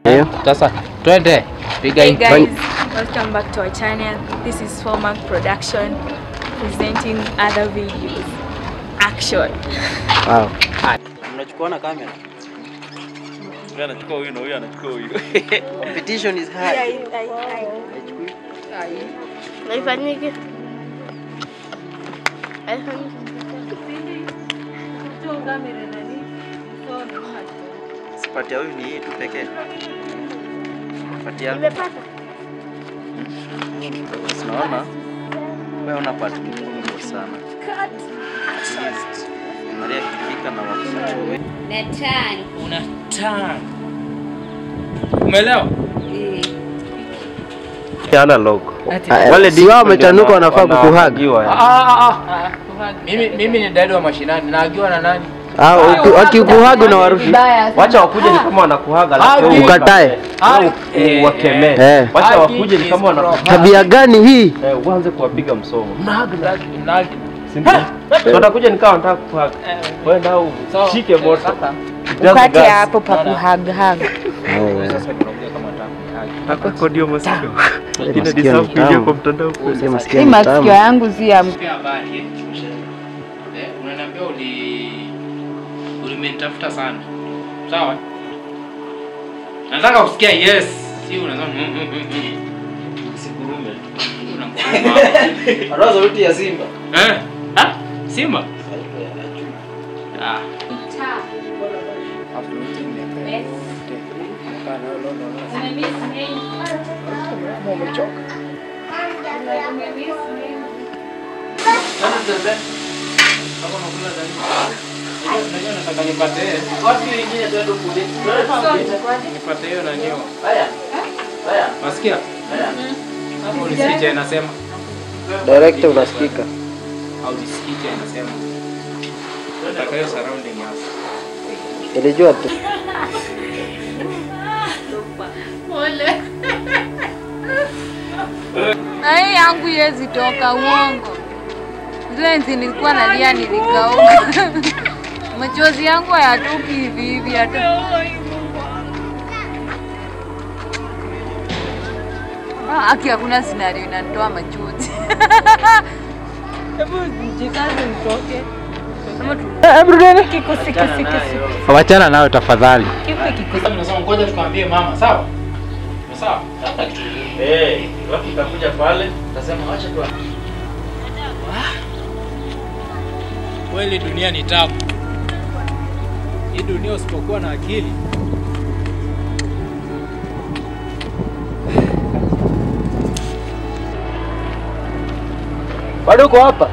Ndio. Sasa twende piga Hey hii. guys, welcome back to our channel. This is Formac Production presenting other videos. Action. Wow. Mnachukua na kamera. Huyu anachukua huyu na huyu anachukua huyu. Competition is high. Haifanyiki. Haifanyiki. Sipati ya huyu ni hii tu pekee. Pati yangu. Nimepata. Sinaona. Wewe una part kubwa sana. At least. Maria kifika na wakusachowe. Una turn. Umeelewa? Analog. Ati- Ah, Wale si wao digital wamechanuka ndio wanafaa wana- kukuhag. wanahagiwa, Ah, yani. ah, ah, ah. Mimi mimi ni dadi wa mashinani. Naagiwa na nani? Ah, uki- wakikuhag unawarusha. Wacha wakuje ni kama wanakuhaga alafu wewe Ukatae. ukatae. Ah, Wewe uwakemee. Eh. Wacha Hagi wakuje ni is kama wrong. wanakuhaga. Tabia gani hii? Eh, uanze kuwapiga msomo. Nagi nagi. Si ndio? So watakuja nikawa wanataka kukuhaga. Wewe ndio So, ushike moto. sasa- Just Ukate gas. hapo pa kuhag-hag. Sasa tunaongea kama nataka Hapo ndio masikio. Ina masikio deserve ni kuingia tamu. kwa mtandao kweli. Si masikio Hii ni masikio tamu. yangu si ya Pia habari eh. Eh, unaniambia uli ulimenitafuta sana. Sawa? Nataka kusikia yes. Si unasema mm, mm, mm, mm. Usigurume. Unanguruma. Anaanza sauti ya Simba. Eh? Ha? Simba? Ah. Unajua nataka nipate Wapi wengine tuende kule? nipate hiyo nani hiyo. Haya. Haya. Nasikia? Hapo ulisikia inasema Director unasikika. au ulisikia inasema. Nataka hiyo surrounding house. Nilijua tu. na hii yangu yezi toka uongo. Zile enzi nilikuwa nalia nilikauka. Machozi yangu hayatoki hivi hivi hata. Ah, Aki hakuna scenario inanitoa machozi. Hebu jikaze nitoke. Wachana nayo tafadhali. Sasa mnasema ngoja tukamwambie mama, sawa? Sawa. Hata kitu Eh, watu utakuja pale. Nasema acha tu. Kweli dunia ni tamu. Hii dunia usipokuwa na akili Bado uko hapa?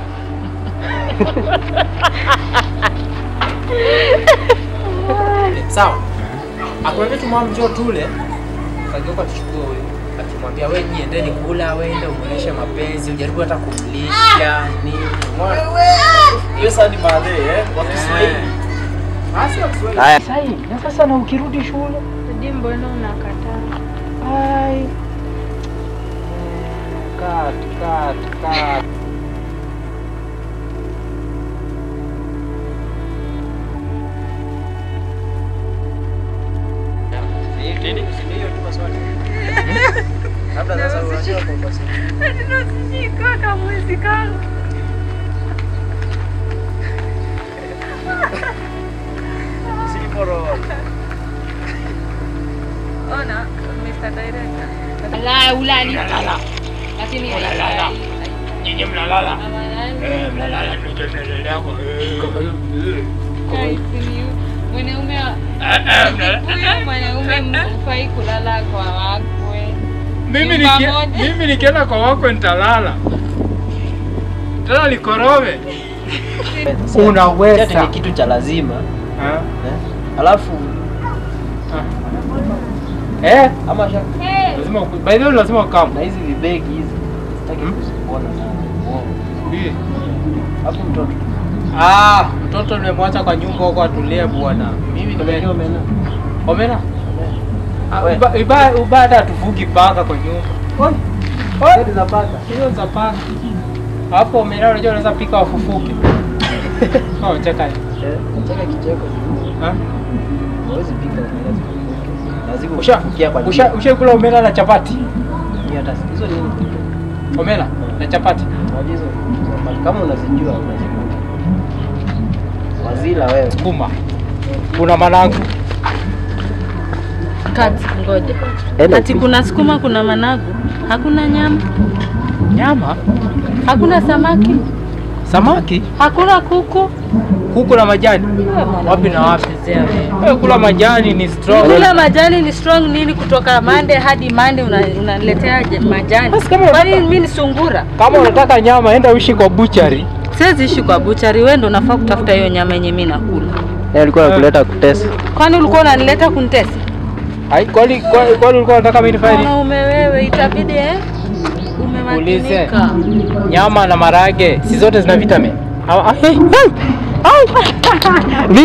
sawa. Akwambia tu mama njoo tule. Kageuka tuchukue huyo. Akimwambia wewe niendeni kula, wewe umuoneshe mapenzi, ujaribu hata kumlisha nini. Umeona? Hiyo sasa ni baadhi eh. Kwa Kiswahili. Basi wa Kiswahili. Haya. Sasa hii, na sasa na ukirudi shule. Sijui mbona unakataa. Ai. Kat, kat, kat. Nini? Si hiyo tu maswali. Labda sasa unajua kwa basi. Kaka mwezi kaka. Siliporo. Ona, Mr. Director. La ulani. Lakini Nyinyi mnalala. Eh, mnalala ndio tunaendelea kwa. mwanaume Eh, mnalala. mwanaume mfai kulala kwa wakwe. Mimi Nyumba niki- moja. mimi nikienda kwa wako nitalala. Tena likorowe. Chati Unaweza. ni kitu cha lazima. Ah, Eh? Alafu ah. Eh, ama sha lazima uku- by the way lazima ukam. na hizi vibegi hizi sitaki Hmm? kuziona sana. Wow. Hii. Hapo mtoto. Ah, mtoto nimemwacha kwa nyumba huko atulie bwana. Mimi nime Umejua umena. Omena. Ah, We. uba- uba- Ubada hatufugi paka kwa nyumba. Oi. Gari za paka. Hiyo za paka. Hapo omena unajua unaweza pika wafufuke. Oh, cheka. Eh, cheka kicheko. Ha? Huwezi pika unaweza lazima Usha ukifikia kwa usha ushakula omena na chapati? Ni hata hizo nini? Omena na chapati. Unajua hizo kama unazijua unazijua. Wazila wewe. Sukuma. Kuna managu. Kati, ngoja. Enda Ati kuna sukuma, kuna managu, hakuna nyama, Nyama, hakuna samaki, samaki, hakuna kuku. kuku na majani. Wapi na wapi? Chezea wewe. Wewe kula majani ni strong. Kula majani ni strong nini? Kutoka mande hadi mande una- unaniletea je- majani? Basi kama Kwani unataka- mimi ni sungura? Kama unataka nyama enda uishi kwa buchari. Siwezi ishi kwa buchari, wewe ndo unafaa kutafuta hiyo nyama yenye mimi nakula. Yeye alikuwa anakuleta kutesa. Kwani ulikuwa unanileta kunitesa? Ai, kwani kwani kwani ulikuwa unataka mimi nifanye nini? Mwanaume wewe, itabidi eh, Ulize. umemakinika. Nyama na marage si zote zina vitamin. Ah, ah, hey, hey. Au. Vi-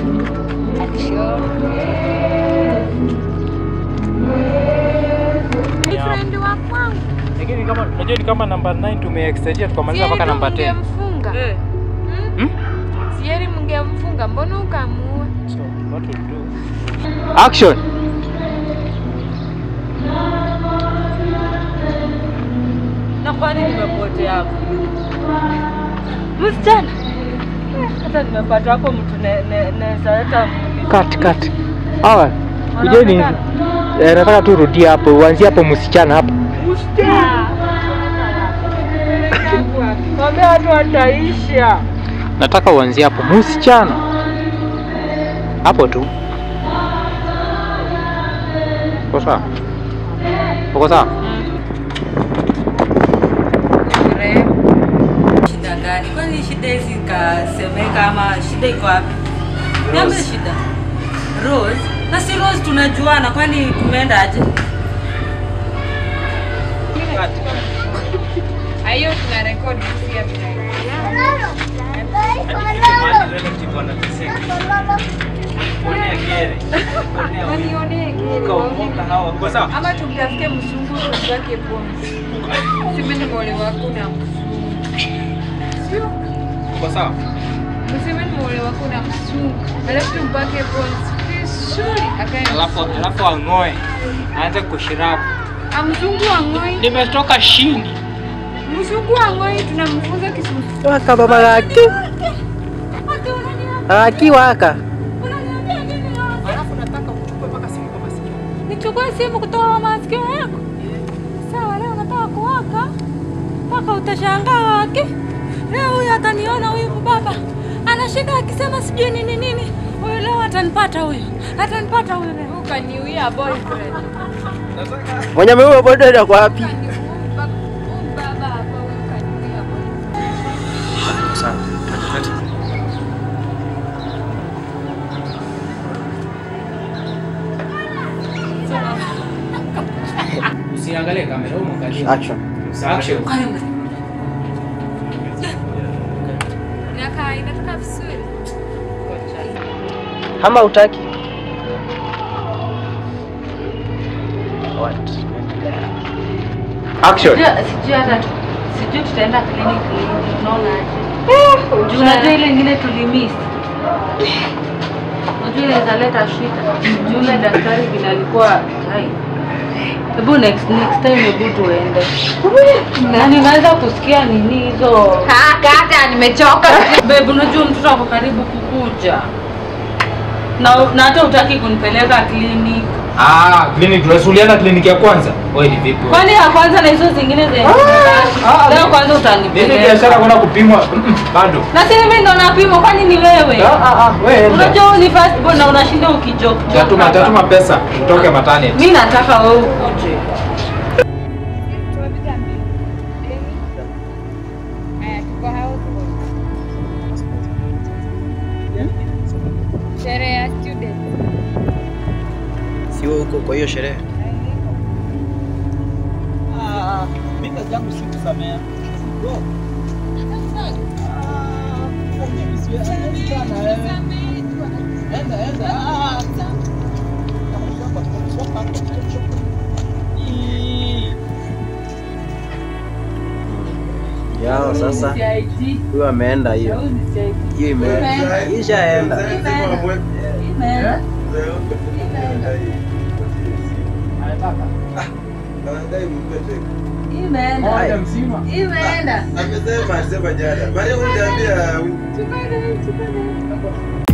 Friend wa kwangu. Lakini kama unajua ni kama namba 9 tumeextendia tukamaliza mpaka namba 10. Mngemfunga. Hmm? Sieri mngemfunga, mbona ukamuua? So, what we'll do. Action. Na kwani nimepotea hapo? Msichana. Hata nimepata hapo mtu ne- ne- naweza leta Cut cut. Hawa kujeni. Wanaonekana? Eh, nataka tu rudia hapo, uanzie hapo msichana hapo. Mwambie watu wataisha. Nataka uanzie hapo msichana. Hapo tu. Uko sawa? Uko sawa? Shida gani? Kwani shida hizi ikasemeka ama shida iko wapi? Niambie shida. Rose? Na si Rose tunajuana, kwani kumeenda aje? Hiyo tuna rekodi pia vile. Wanionee kile. Ama tumtafute msungu tumpake pombe. Mseme ni mole wako na msungu. Sio? Uko sawa? Mseme ni mole wako na msungu. Alafu tumpake pombe vizuri akae. Alafu alafu ang'oe. Aanze kushirabu. Amzungu ang'oi. Nimetoka shini. Mzungu ang'oi tunamfunza Kiswahili. Waka baba laki. Laki waka. Nichukue simu kutoa masikio yako. Sawa, leo nataka kuwaka mpaka utashangaa wake. Leo huyu ataniona huyu baba ana shida akisema sijui nini nini. Huyu leo atanipata huyu, atanipata huyu leo. Ukaniuia boyfriend. Mwenye ameua boda kwa wapi? Baba hapa wewe ukaniuia boyfriend. Sawa. Usiangalie kamera, wewe mwangalie. Action. Action. Inakaa inatoka vizuri. Ama utaki? What? Action. Sijui hata tu- sijui tutaenda kliniki lini, unaona aje? Juu unajua ile ingine tulimiss. Unajua inaweza leta shida. Juu ile daktari vile alikuwa hai. Hebu next next time hebu tuende. Na ninaweza kusikia nini hizo Kaka nimechoka. Babe, unajua mtoto ako karibu kukuja. Na na hata utaki kunipeleka kliniki. Ah, clinic tunasuliana kliniki ya kwanza. Wewe ni vipi? Kwani ya kwanza na hizo zingine zenye ah, leo kwanza Mimi utanipeleka. biashara kwenda kupimwa mm, mm, bado. Na si mimi ndo napimwa, kwani ni wewe? Ah ah ah, wewe enda. Unajua wewe ni first born na unashinda ukijoke. Tatuma tatuma pesa utoke matani. Mimi nataka wewe ukuje. Haya, tuko house. Sherehe ya student. Sio huko kwa hiyo sherehe. Yao sasa huyu ameenda hiyo. Hiyo imeenda. Ishaenda. nataka. Anadai mpe teke. Imeenda. Moja mzima. Imeenda. Amesema alisema jana. Maria uniambia Chukua hii, chukua hii.